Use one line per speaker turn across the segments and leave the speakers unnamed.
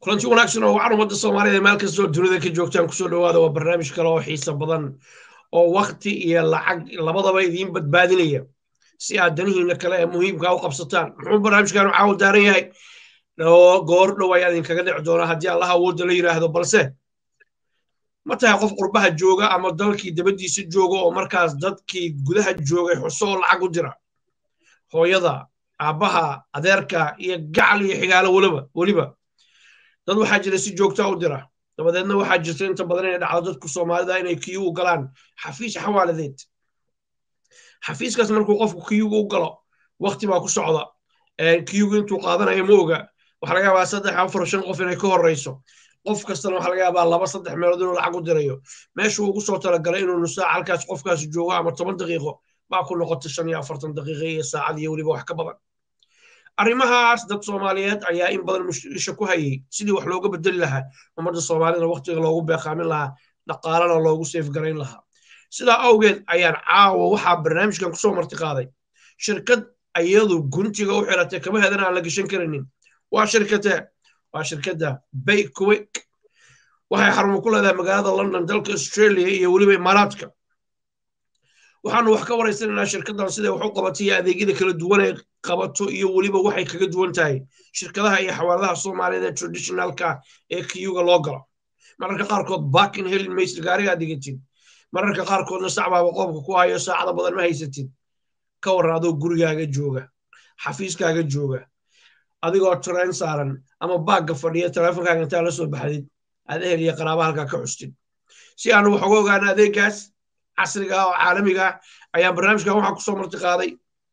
kulanti wanaagsan oo wacan ummadda soomaalida meel kastoo dunida ka joogtaan kusoo dhawaada waa barnaamij kale oo xiisa badan oo wakti iyo lacag labadaba idiin badbaadinaya si aad danihiina kale ee muhiimka u qabsataan muxuu barnaamijkan caawa daaran yahay goor dhow ayaa idinkaga dhici doonaa haddii allaha awoodda la yidhaahdo balse ma tahay qof qurbaha jooga ama dalkii dabaddiisa jooga oo markaas dadkii gudaha joogay xuso oo lacag u dira hooyada aabbaha adeerka iyo gacal iyo xigaalo weliba weliba dad waxaa jira si joogtaa u dira dabadeedna waxaa jirta inta badan inay dhacdo dadku soomaalida inay kiyugu galaan xafiis xawaaladeed xafiiskaas markuu qofku kiyugu u galo wakti baa ku socda kiyugu intuu qaadanayo ma oga waxaa laga yaabaa saddex afar shan qof inay ka horreyso qof kastana waxaa laga yaabaa laba saddex meelood inuu lacag u dirayo meeshuu ugu soo talagalay inuu nusaac halkaas qofkaas joogo ama toban daqiiqo baa ku noqota shan iyo afartan daqiiqo iyo saacad iyo weliba wax ka badan arrimahaas dad soomaaliyeed ayaa in badan isha ku hayay sidii wax looga bedeli lahaa ummadda soomaalida waktiga loogu beeqaamin lahaa dhaqaalana loogu seefgarayn lahaa sidaa awgeed ayaan caawa waxaa barnaamijkan kusoo marti qaaday shirkad iyadu guntiga u xiratay kama hedan aan la geshan karinin waa shirkatee waa shirkadda bayquick waxay xarumo ku leedahay magaalada london dalka australia iyo weliba imaaraadka waxaanu wax ka waraysanaynaa shirkaddan siday wax u qabatay iyo adeegyada kala duwan ay qabato iyo weliba waxay kaga duwan tahay shirkadaha iyo xawaaladaha soomaaliyeed ee traditionalka ee kiyuga loo galo mararka qaarkood baakin helin maysid gaarigaa digatid mararka qaarkoodna sacbaaba qoobka ku hayo saacada badan ma haysatid ka warran adoo gurigaaga jooga xafiiskaaga jooga adigoo train saaran ama baagga fadhiya teleefonkaaga intaa la soo baxdid aad ehel iyo qaraaba halkaa ka xustid si aanu wax uga ogaana adeegaas casriga oo caalamiga ayaan barnaamijkan waxaa kusoo marti qaaday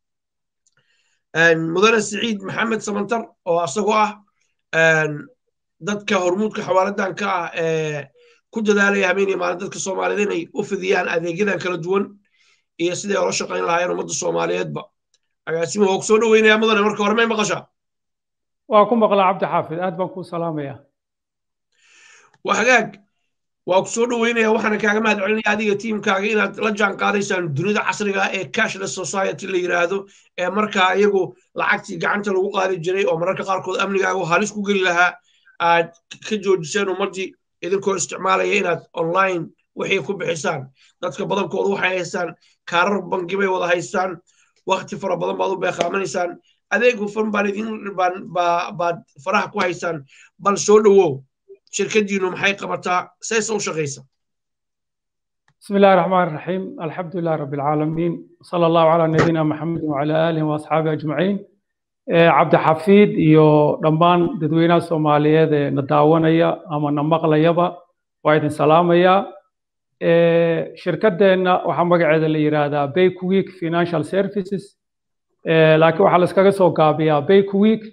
mudane siciid maxamed samantar oo asagoo ah dadka hormuudka xawaaladan ka ah ee ku dadaalaya habeeniya maalin dadka soomaaliyed inay u fidiyaan adeegyadan kala duwan iyo siday ola shaqayn lahaayeen ummadda soomaaliyeedba agaasima waa ku soo dhoweynaya mudane marka hore may maqashaa
waa ku maqlaa cabdi xaafid aad baan kuu salaamaya
waa hagaag waa ku soo dhoweynaya waxaana kaaga mahad celinaya adiga tiimkaaga inaad la jaan qaadaysaan dunida casriga ee cashless society la yidhaahdo ee markaa iyagu lacagtii gacanta lagu qaadi jiray oo mararka qaarkood amnigaagu halis ku geli lahaa aad ka joojiseen ummaddii idinkoo isticmaalaya inaad online wixii ku bixisaan dadka badankoodu waxay haystaan kaarar bangi bay wada haystaan wakti fara badan baad u beeqaamanaysaan adeeg hufan baan idin baad faraha ku haysaan bal soo dhowow shirkadiinu maxay qabataa sayse u shaqaysa
بسم الله الرحمن الرحيم الحمد لله رب العالمين صلى الله على نبينا محمد وعلى آله وأصحابه أجمعين cabdi xafiid iyo dhammaan dadweynaha soomaaliyeed ee na daawanaya ama na maqlayaba waa idin salaamayaa shirkadeenna waxaa magaceeda la yidhaahdaa bayquick financial services laakiin waxaa la iskaga soo gaabiyaa bayquick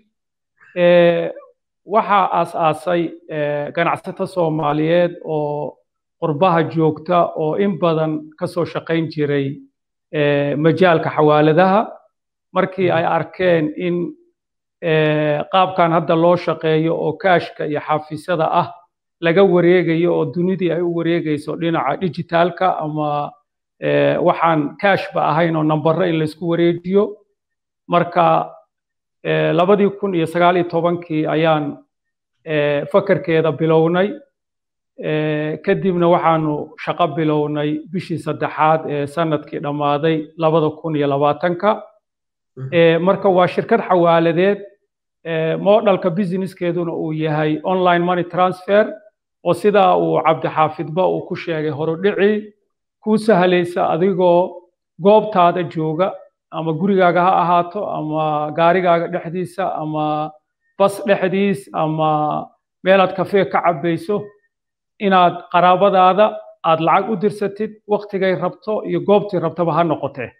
waxaa aas-aasay ganacsato soomaaliyeed oo qurbaha joogta oo in badan ka soo shaqayn jiray majaalka xawaaladaha markii ay arkeen in qaabkan hadda loo shaqeeyo oo kaashka iyo xafiisyada ah laga wareegayo oo dunidii ay u wareegayso dhinaca dijitaalka ama waxaan kaashba ahayn oo nambaro in laysku wareejiyo marka labadii kun iyo sagaal iyo tobankii ayaan fakarkeeda bilownay kadibna waxaanu shaqo bilownay bishii saddexaad ee sanadkii dhammaaday labada kun iyo labaatanka marka waa shirkad xawaaladeed moodhalka businesskeeduna uu yahay online money transfer oo sidaa uu cabdixaafidba uu ku sheegay horudhici kuu sahlaysa adigoo goobtaada jooga ama gurigaaga ha ahaato ama gaarigaaga dhexdiisa ama bas dhexdiis ama meelaad kafee ka cabbayso inaad qaraabadaada aad lacag u dirsatid waktigay rabto iyo goobtii rabtaba ha noqotee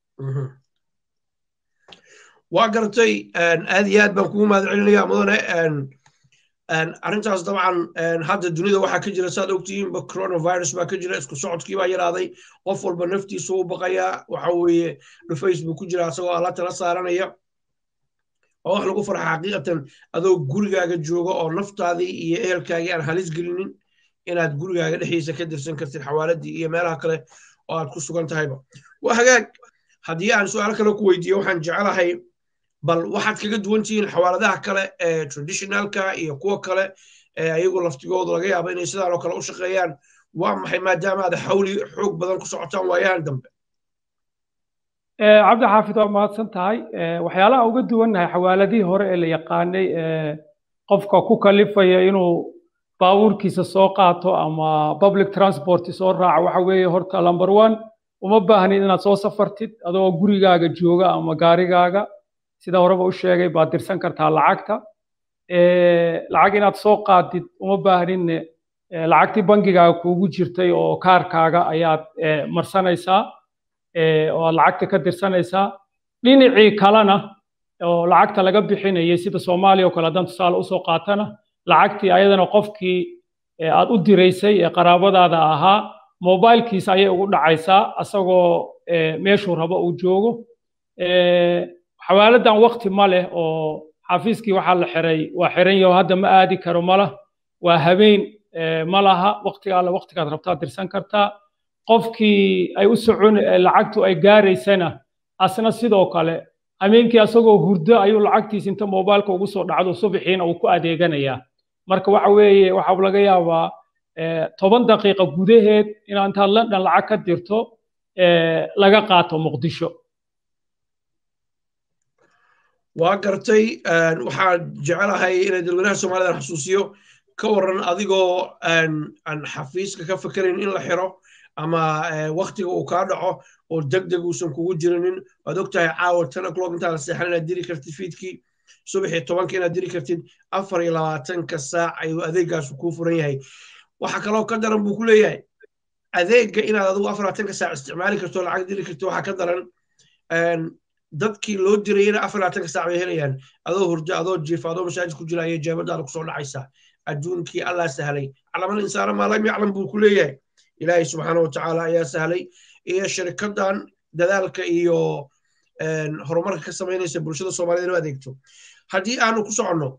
waa gartay aad iyo aad baan kugu mahad celinaya mudane arrintaas dabcan hadda dunida waxaa ka jira saad ogtihiinba coronavirus baa ka jira isku socodkii baa yaraaday qof walba naftiisu u baqayaa waxa weeye dhufays buu ku jira asagoo alla tala saaranaya oo wax lagu farxa xaqiiqatan adoo gurigaaga jooga oo naftaadii iyo ehelkaagii aan halis gelinin inaad gurigaaga dhexdiisa ka dirsan kartid xawaaladii iyo meelaha kale oo aad ku sugan tahayba waa hagaag haddii aan su-aal kale ku weydiiyo waxaan jecelahay bal waxaad kaga duwan tihiin xawaaladaha kale ee traditionalka iyo kuwa kale ee ayagu laftigooda laga yaabo inay sidaan oo kale u shaqeeyaan waa maxay maadaama aad xawli xoog badan ku socotaan waayahan dambe
cabdi xaafid waa mahadsan tahay waxyaalaha uga duwannahay xawaaladihii hore ee la yaqaanay qofka ku kalifaya inuu baabuurkiisa soo qaato ama public transport soo raaco waxa weeye horta number one uma baahnid inaad soo safartid adoo gurigaaga jooga ama gaarigaaga sida horeba u sheegay baad dirsan kartaa lacagta lacag inaad soo qaadid uma baahnidne lacagtii bangigaaga kuugu jirtay oo kaarkaaga ayaad marsanaysaa oo aad lacagta ka dirsanaysaa dhinacii kalena oo lacagta laga bixinayay sida soomaaliya oo kale haddaan tusaale usoo qaatana lacagtii ayadana qofkii aad u diraysay ee qaraabadaada ahaa mobilkiisa ayay ugu dhacaysaa asagoo meeshuu rabo uu joogo xawaaladan wakti ma leh oo xafiiskii waxaa la xiray waa xiran yaho hadda ma aadi karo malah waa habeen ma laha waktiga alle waktigaad rabtaa dirsan kartaa qofkii ay u socon lacagtu ay gaaraysana asna sidoo kale habeenkii asagoo hurdo ayuu lacagtiisa inta mobilka ugu soo dhacdo subaxiina uu ku adeeganayaa marka waxa weeye waxaa laga yaabaa toban daqiiqa gudaheed inaad intaad london lacag ka dirto laga qaato muqdisho
waa gartay waxaan jecelahay inay dadweynaha soomaalida xasuusiyo ka waran adigoo aan xafiiska ka fikerayn in la xiro ama waktiga uu kaa dhaco oo deg deg uusan kugu jirinin waad ogtahay caawa ten o'clock intaad seexan inaad diri kartid fiidkii subaxii tobanka inaad diri kartid afar iyo labaatanka saac ayuu adeegaasu kuu furan yahay waxa kaloo ka daran buu ku leeyahay adeegga inaad adigu afar labaatanka saac isticmaali karto lacag diri karto waxaa ka daran dadkii loo dirayna afar labaatanka saac bay helayaan adoo hurdo adoo jiifa adoo masaajid ku jira ayay jeebadaada kusoo dhacaysaa adduunkii allah sahlay calamal insaana maa lam yaclam buu ku leeyahay ilaahay subxaana watacaala ayaa sahlay iyo shirkadan dadaalka iyo horumarka ka samaynaysa bulshada soomaaliyed inuu adeegto haddii aanu ku soconno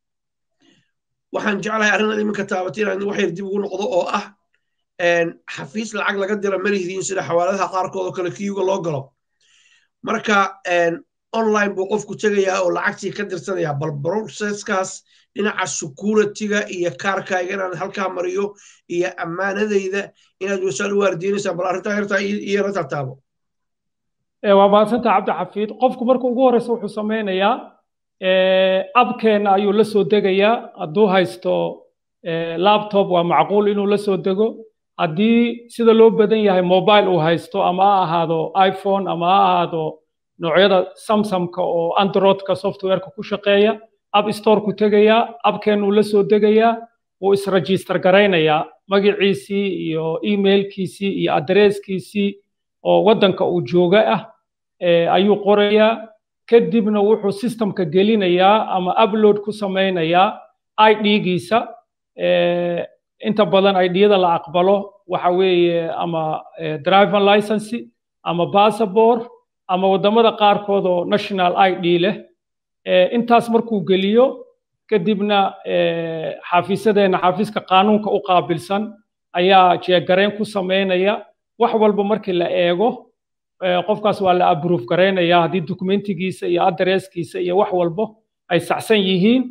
waxaan jeclahay arrin iminka taabatay inaan wax yar dib ugu noqdo oo ah xafiis lacag laga dira malihdiin sida xawaaladaha qaarkood oo kale kiyuga loo galo marka online buu qofku tegayaa oo lacagtii ka dirsanayaa bal processkaas dhinaca securityga iyo kaarkayga inaan halkaa mariyo iyo ammaanadayda inaad wasaal u waardiinaysaan bal arrintaa yartaa iyana tartaabo
waa mahadsantaha cabdi xafiid qofku marka ugu horeysa wuxuu samaynayaa abkeena ayuu la soo degayaa hadduu haysto laptop waa macquul inuu la soo dego haddii sida loo badan yahay mobile uu haysto ama ha ahaado iphone ama ha ahaado noocyada samsumka oo androidka softwareka ku shaqeeya app store ku tegayaa abkeenuu la soo degayaa wuu isregister garaynayaa magaciisii iyo emailkiisii iyo adresskiisii oo waddanka uu jooga ah ayuu qorayaa kadibna wuxuu systemka gelinayaa ama upload ku samaynayaa idgiisa inta badan idiyada la aqbalo waxa weeye ama driver license ama passport ama waddamada qaarkood oo national id leh intaas markuu geliyo kadibna xafiisadeenna xafiiska qaanuunka u qaabilsan ayaa jeegarayn ku samaynaya wax walba markii la eego qofkaas waa la abroof garaynaya haddii dokumentigiisa iyo adresskiisa iyo wax walba ay saxsan yihiin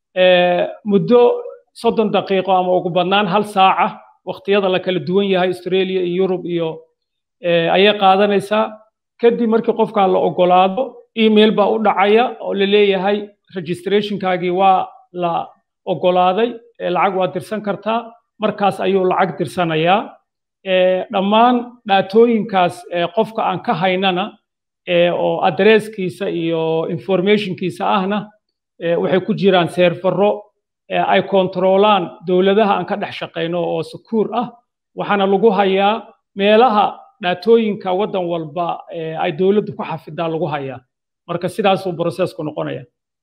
muddo soddon daqiiqo ama ugu badnaan hal saaca waqtiyada la kala duwan yahay australia iyo yurub iyo ayay qaadanaysaa kadib markii qofkaa la ogolaado email baa u dhacaya oo la leeyahay registrationkaagii waa la ogolaaday lacag waa dirsan kartaa markaas ayuu lacag dirsanayaa dhammaan dhaatooyinkaas qofka aan ka haynana oo adresskiisa iyo informationkiisa ahna waxay ku jiraan seerfaro ay kontroolaan dowladaha aan ka dhex shaqayno oo sukuur ah waxaana lagu hayaa meelaha dhaatooyinka waddan walba ay dowladdu ku xafidaa lagu hayaa marka sidaasuu processku noqonaya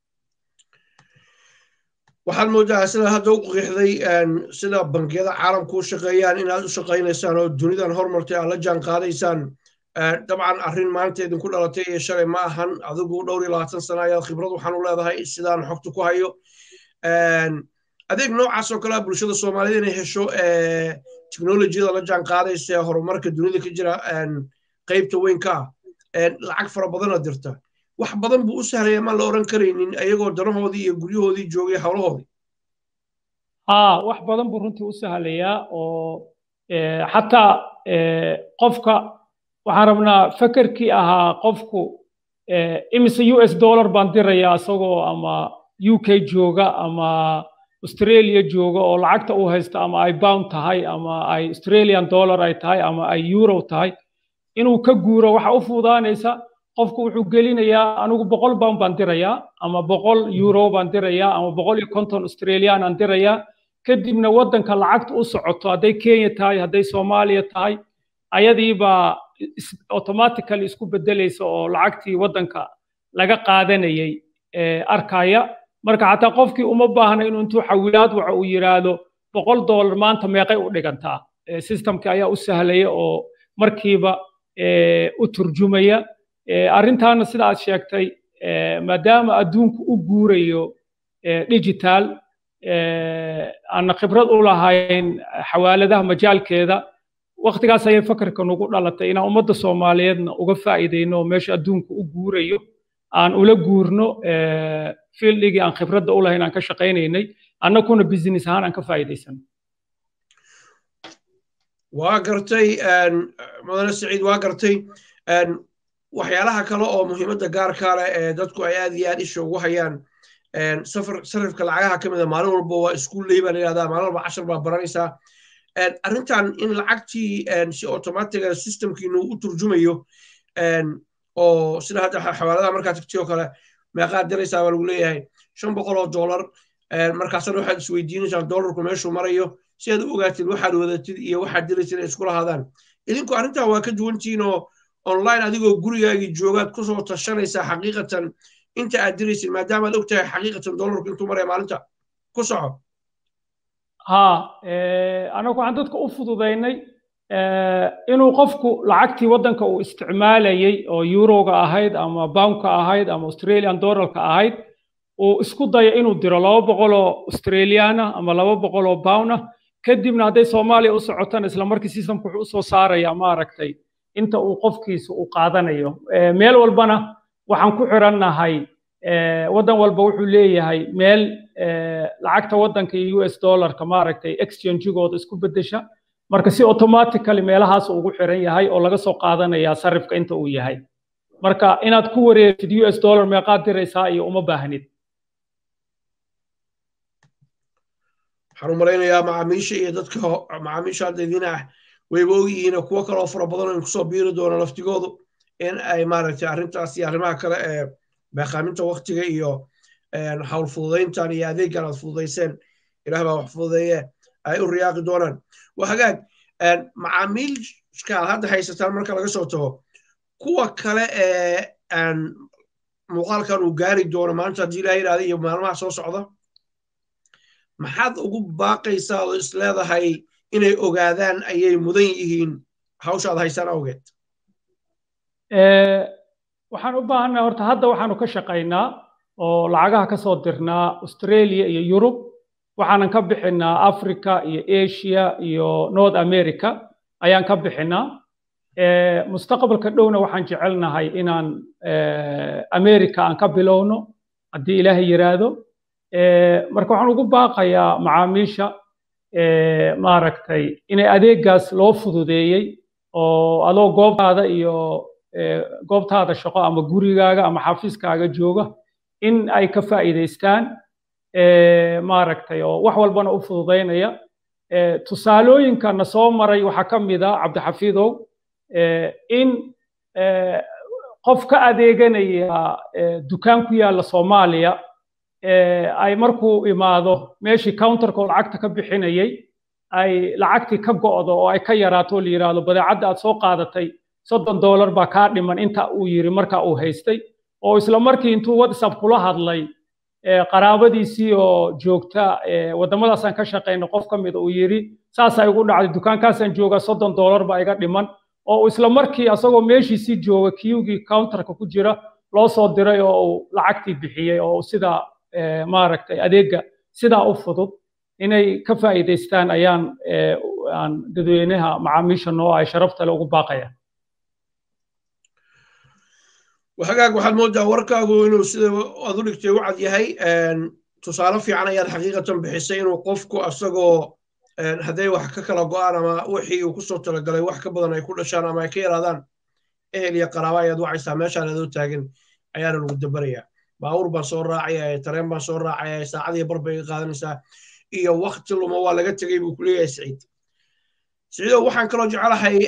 waxaad moodaa sida hadda u qiixday sida bangiyada caalamku u shaqeeyaan inaad u shaqaynaysaan oo dunidan hormartay aad la jaan qaadaysaan dabcan arrin maanta idinku dhalatay iyo shalay ma ahan adigu dhowr iyo labaatan sana ayaad khibrad waxaan u leedahay sidaan xogta ku hayo adeeg noocaas oo kalea bulshada soomaalida inay hesho technolojiyada la jaan qaadaysa ee horumarka dunida ka jira qaybta weyn ka ah lacag fara badanoo dirta wax badan buu u sahlaya maan la oran karaynin ayagoo danahoodii iyo guryahoodii joogay howlahoodii
haa wax badan buu runtii u sahlayaa oo xataa qofka waxaan rabnaa fakerkii ahaa qofku imise u s dollar baan dirayaa isagoo ama u k jooga ama australia jooga oo lacagta uu haysta ama ay bound tahay ama ay australian dollar ay tahay ama ay euro tahay inuu ka guuro waxa u fuudaanaysa qofku wuxuu gelinayaa anigu boqol pound baan dirayaa ama boqol euro baan dirayaa ama boqol iyo konton australian aan dirayaa kadibna waddanka lacagta u socoto hadday kenya tahay hadday soomaaliya tahay ayadiibaa automatically isku bedelaysa oo lacagtii waddanka laga qaadanayay arkaya marka xataa qofkii uma baahna inuu intuu xawilaad waxa uu yidhaahdo boqol dollar maanta meeqay u dhigantaa systemkii ayaa u sahlaya oo markiiba u turjumaya arrintaana sida aad sheegtay maadaama adduunku u guurayo digital aanna khibrad u lahayn xawaaladaha majaalkeeda waktigaas ayay fakarka nagu dhalatay inaan ummadda soomaaliyeedna uga faa'iidayno meesha adduunku u guurayo aan ula guurno fieldigii aan khibradda u lahayn aan ka shaqaynaynay annaguna business ahaan aan ka faa'iidaysano
waa gartay mudane saciid waa gartay waxyaalaha kale oo muhiimadda gaarkaa leh ee dadku ay aad iyo aad isha ugu hayaan sarifka lacagaha ka mida maalin walba waa iskuulley baa la yidhahdaa maalin walba cashar baa baranaysaa arrintan in lacagtii si automatiga systemkiinu u turjumayo oo sida hadda xawaaladaha markaa tagtay oo kale meeqaad diraysaa baa lagu leeyahay shan boqol oo dollar markaasna waxaad isweydiinaysaa dollarku meeshuu marayo si aad u ogaatid waxaad wadatid iyo waxaad diraysid ay iskula hadaan idinku arrintan waa ka duwantihiin oo online adigoo gurigaagii joogaad kusoo tashanaysaa xaqiiqatan inta aad diraysid maadaama aad og tahay xaqiiqatan dollarku intuu maraya maalinta ku soco
ha anagu waxaan dadka u fududaynay inuu qofku lacagtii waddanka uu isticmaalayay oo euroga ahayd ama boundka ahayd ama australian dollarka ahayd uu isku dayo inuu diro laba boqol oo australiana ama laba boqol oo pound ah kadibna hadday soomaaliya u socotana isla markii systemku wuxuu usoo saaraya maaragtay inta uu qofkiisa uu qaadanayo meel walbana waxaan ku xirannahay waddan walba wuxuu leeyahay meel lacagta waddanka iyo u s dollarka maaragtay exchangegooda isku beddesha marka si automatically meelahaas ugu xiran yahay oo laga soo qaadanaya sarifka inta uu yahay marka inaad ku wareegtid u s dollar meeqaad diraysaa iyo uma baahnid
waxaan u malaynayaa macaamiisha iyo dadka macaamiisha hadda idina ah wayba ogyihiin kuwo kaloo fara badan in kusoo biiri doono laftigoodu in ay maaragtay arrintaas iyo arrimaha kale ee beeqaaminta waktiga iyo hawl fududayntan iyo adeeggan aad fududayseen ilaah baa wax fududeeye ay u riyaaqi doonaan waa hagaag macaamiilka aad hadda haysataan marka laga soo tago kuwa kale ee muuqaalkan uu gaari doono maanta haddii ilaah yidhahda iyo maalmaha soo socda maxaad ugu baaqaysaa oo is leedahay inay ogaadaan ayay mudan yihiin hawshaad haysaan awgeed
waxaan u baahannahay horta hadda waxaanu ka shaqaynaa oo lacagaha ka soo dirnaa australia iyo yurub waxaanan ka bixinaa africa iyo asia iyo north america ayaan ka bixinaa mustaqbalka dhowna waxaan jecelnahay inaan america aan ka bilowno haddii ilaahay yiraahdo marka waxaan ugu baaqayaa macaamiisha maaragtay inay adeegaas loo fududeeyey oo adoo goobtaada iyo goobtaada shaqo ama gurigaaga ama xafiiskaaga jooga in ay ka faa'iidaystaan maaragtay oo wax walbana u fududaynaya tusaalooyinka na soo maray waxaa ka mid a cabdixafiidow in qof ka adeeganaya dukaan ku yaalla soomaaliya ay markuu imaado meeshii counterka oo lacagta ka bixinayay ay lacagtii ka go'do oo ay ka yaraato la yidhaahdo badeecadda aad soo qaadatay soddon dollar baa kaa dhiman inta uu yiri marka uu haystay oo isla markii intuu whatsapp kula hadlay qaraabadiisii oo joogta waddamadaasaan ka shaqayna qof ka mida uu yiri saasaa igu dhacday dukaankaasaan joogaa soddon dollar baa iga dhiman oo isla markii asagoo meeshiisii jooga kiyugii counterka ku jira loo soo diray oo uu lacagtii bixiyey oo sidaa maaragtay adeega sidaa u fudud inay ka faa'iidaystaan ayaan aan dadweynaha macaamiisha noo ay sharafta le ugu baaqaya
hagaag waxaad moodaa warkaagu inuu sida aad u dhigtay u cad yahay tusaale fiican ayaad xaqiiqatan bixisay inuu qofku asagoo hadday wax ka kala go'aan ama wixii uu kusoo talagalay wax ka badan ay ku dhashaan ama ay ka yaraadaan ehel iyo qaraaba ayaad wacaysaa meeshaan adoo taagan ayaana lagu dabarayaa baawur baan soo raacaya tareen baan soo raacaya saacadii bar bay qaadanaysaa iyo wakti luma waa laga tegay buu kuleeyahay siciid siciidow waxaan kaloo jecelahay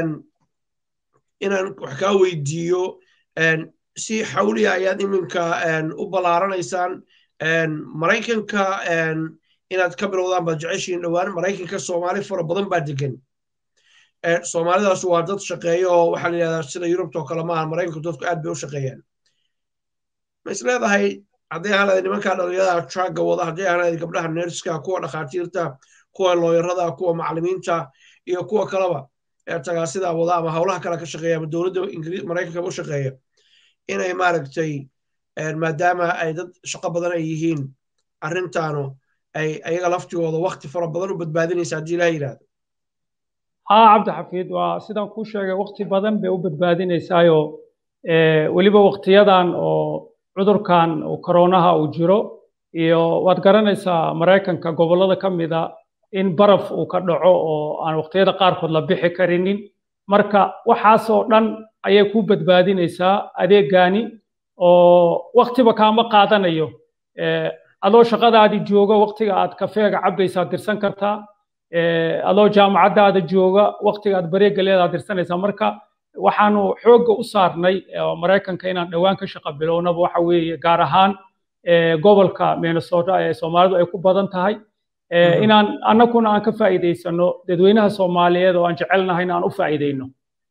inaan wax kaa weydiiyo si xawliya ayaad iminka u ballaaranaysaan maraykanka inaad ka bilowdaan baad jeceshiin dhowaan maraykanka soomaali fara badan baa degan soomaalidaas waa dad shaqeeya oo waxaa la yidhahdaa sida yurubta oo kale maaha maraykanku dadku aad bay u shaqeeyaan ma is leedahay hadday ahaan lahayd nimankaa dhalinyarada traaga wada hadday ahaan lahayd gabdhaha nerska kuwa dhakhaatiirta kuwa looyarada kuwa macallimiinta iyo kuwa kaleba ee tagaasidaa wada ama howlaha kale ka shaqeeya ama dowladda maraykanka u shaqeeya inay maaragtay maadaama ay dad shaqo badan ay yihiin arrintaanu ay ayaga laftigooda wakti fara badan u badbaadinaysa haddii ilaha yidhahdo
haa cabdi xafiid waa sidaan kuu sheegay wakti badan bay u badbaadinaysaayo weliba waktiyadan oo cudurkan koronaha uu jiro iyo waad garanaysaa maraykanka gobollada ka mida in baraf uu ka dhaco oo aan waqtiyada qaarkood la bixi karinin marka waxaasoo dhan ayay ku badbaadinaysaa adeegani oo waktiba kaama qaadanayo adoo shaqadaadii jooga waktiga aad kafeega cabaysaa dirsan kartaa adoo jaamacaddaada jooga waktiga aad bareega leedaad dirsanaysaa marka waxaanu xoogga u saarnay maraykanka inaan dhowaan ka shaqa bilownaba waxa weeye gaar ahaan gobolka minnesota ee soomaalidu ay ku badan tahay inaan annaguna aan ka faa'iidaysano dadweynaha soomaaliyeed oo aan jecelnahay in aan u faa'iidayno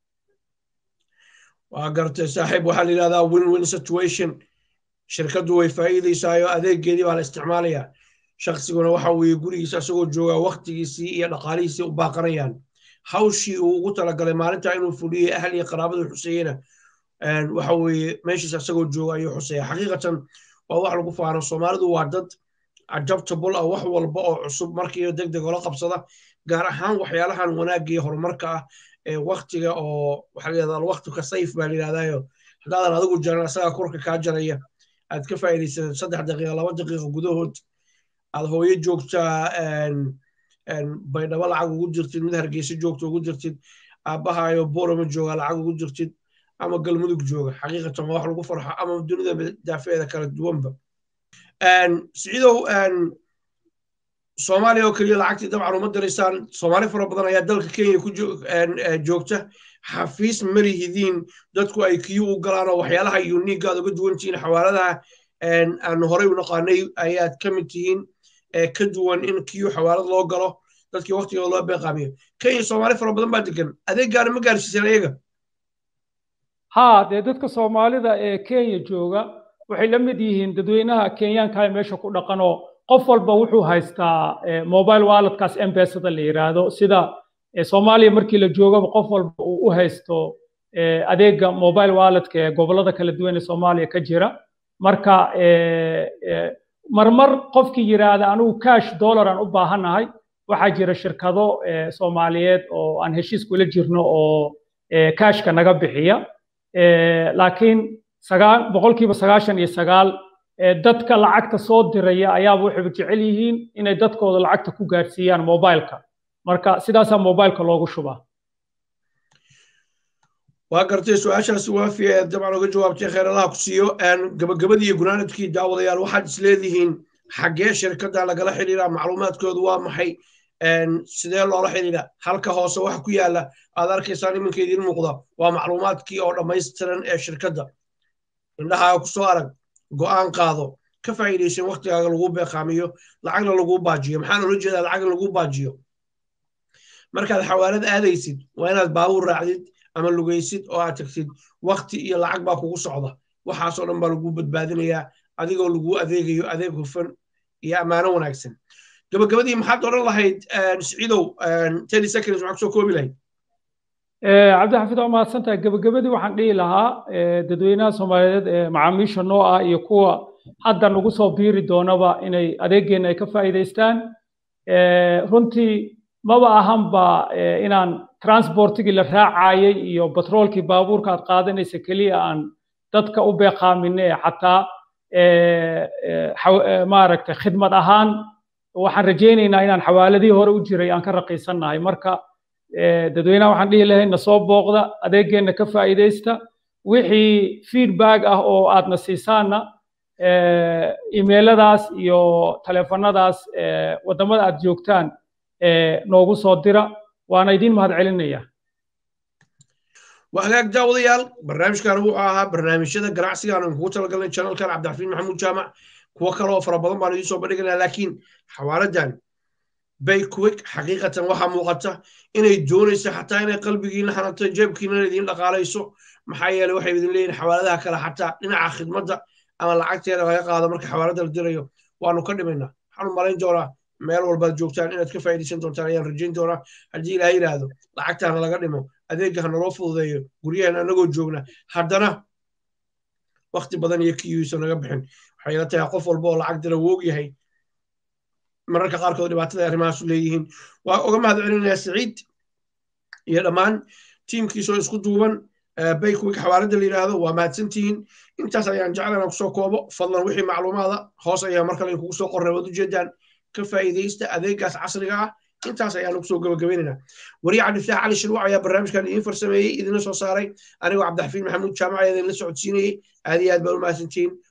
waa gartay saaxiib waxaa la yidhahdaa win win situation shirkaddu way faa'iidaysaayo adeegeedii baa la isticmaalayaa shaqsiguna waxa weeye gurigiisa isagoo joogaa waktigiisii iyo dhaqaalihiisii u baaqanayaan hawshii uu ugu talagalay maalintaa inuu fuliyey ahal iyo qaraabadu xuseeyena waxa weeye meeshiisa isagoo jooga ayuu xuseeya xaqiiqatan waa wax lagu faano soomaalidu waa dad adaptable ah wax walba oo cusub markiiba deg deg ola qabsada gaar ahaan waxyaalahan wanaagga iyo horumarka ah ee waktiga oo waxaa layihahdaa waktuka sayf baa layidhahdaayo haddaadan adigu jaran asagaa kurka kaa jaraya aad ka faa'iidaysatid saddex daqiiqa laba daqiiqa gudahood aad hooyo joogtaa baydhabo lacag ugu jirtid mid hargeysa joogta ugu jirtid aabbahaayo borama jooga lacag ugu jirtid ama galmudug jooga xaqiiqatan waa wax lagu farxo ama dunida daafeeda kala duwanba siciidow soomaaliya oo keliya lacagtii dabcan uma diraysaan soomaali fara badan ayaa dalka kenya ku joogta xafiis marihidiin dadku ay kiyu u galaan oo waxyaalaha uniga aad uga duwan tihiin xawaaladaha aan horey u naqaanay ayaad ka mid tihiin ka duwan in kiyu xawaalad loo galo dadkii waktigooda loo beeqaamiyo kenya soomaali fara badan baa degan adeeggaana ma gaarsiiseen ayaga
haa dee dadka soomaalida ee kenya jooga waxay la mid yihiin dadweynaha kenyaanka ee meesha ku dhaqanoo qof walba wuxuu haystaa mobile walletkaas embesada la yiraahdo sida soomaaliya markii la joogaba qof walba uu u haysto adeega mobile walletka ee gobollada kala duwan ee soomaaliya ka jira marka marmar qofkii yiraahda anigu cash dollar aan u baahanahay waxaa jira shirkado soomaaliyeed oo aan heshiis kula jirno oo cashka naga bixiya laakiin boqolkiiba sagaashan iyo sagaal dadka lacagta soo diraya ayaaba waxay jecel yihiin inay dadkooda lacagta ku gaarsiiyaan mobileka marka sidaasaa mobileka loogu shubaa
waa gartay su-aashaasi waafiya ee dabcan uga jawaabtay kheeralaha ku siiyo gabagabadii iyo gunaanadkii daawadayaal waxaad isleedihiin xaggee shirkadda lagala xidhiiraa macluumaadkoodu waa maxay sidee loola xidhiidha halka hoose waxa ku yaala aad arkaysaan iminka idiin muuqda waa macluumaadkii oo dhammaystiran ee shirkadda indhahaaga kusoo arag go'aan qaado ka faa'iidaysan waktigaaga lagu beeqaamiyo lacagna lagu baajiyo maxaan ula jeedaa lacagna lagu baajiyo markaad xawaalad aadaysid waa inaad baabuur raacdid ama lugaysid oo aad tagtid wakti iyo lacag baa kugu socda waxaasoo dhan baa lagu badbaadinayaa adigoo lagu adeegayo adeeg hufan iyo ammaano wanaagsan gabagabadii maxaad odhan lahayd siciidow ten seconds maxaa kusoo koobi lahayd
cabdixafiid waa mahadsantahay gabagabadii waxaan dhihi lahaa dadweynaha soomaaliyeed ee macaamiisha noo ah iyo kuwa hadda nagu soo biiri doonaba inay adeeggeena ay ka faa'iidaystaan runtii maba ahanba inaan transportigii la raacayay iyo batroolkii baabuurka aad qaadanaysa keliya aan dadka u beeqaamine xataa maaragtay khidmad ahaan waxaan rajaynaynaa inaan xawaaladihii hore u jiray aan ka raqiisannahay marka dadweynaha waxaan dhihi lahay na soo booqda adeegeenna ka faa'iidaysta wixii feedback ah oo aadna siisaanna imeeladaas iyo taleefanadaas waddamada aad joogtaan noogu soo dira waana idiin mahad celinaya
waa hagaag daawadayaal barnaamijkan wuxuu ahaa barnaamijyada ganacsigaan aan kugu talagalnay channelkan cabdiraxiin maxamuud jaamac kuwo kale oo fara badan baan idiin soo bandhiganaa laakiin xawaaladan bayquick xaqiiqatan waxaa muuqata inay doonaysa xataa inay qalbigiina hanato jeebkiina idiin dhaqaalayso maxaa yeeley waxay idin leeyihin xawaaladaha kale xataa dhinaca khidmadda ama lacagteeda laga qaado marka xawaalada la dirayo waanu ka dhimaynaa waxaanu malayn doonaa meel walbaad joogtaan inaad ka faa'iidaysan doontaan ayaan rajayn doonaa haddii ilaaha yidhaahdo lacagtaana laga dhimo adeegga ha naloo fududeeyo guryahan anagoo joogna haddana wakti badan iyo kiyuusa naga bixin waxay ila tahay qof walba oo lacag dira woog yahay mararka qaarkood dhibaatada arrimahaasu leeyihiin waa uga mahad celinayaa siciid iyo dhammaan tiimkiisoo isku duuban baykwig xawaalada la yidhaahdo waa mahadsantihiin intaas ayaan jeclan kusoo koobo fadlan wixii macluumaada hoos ayaa mar kale kugu soo qorray waad ujeedaan ka faa'iidaysta adeegaas casriga ah intaas ayaanu kusoo gabagabaynaynaa wariye cabdifataax cali shirwac ayaa barnaamijkan idiin farsameeyey idinla soo saaray anigoo cabdixafiin maxamuud jaamac ayaa idinla socodsiinayey aad iyo aad baan u mahadsantihiin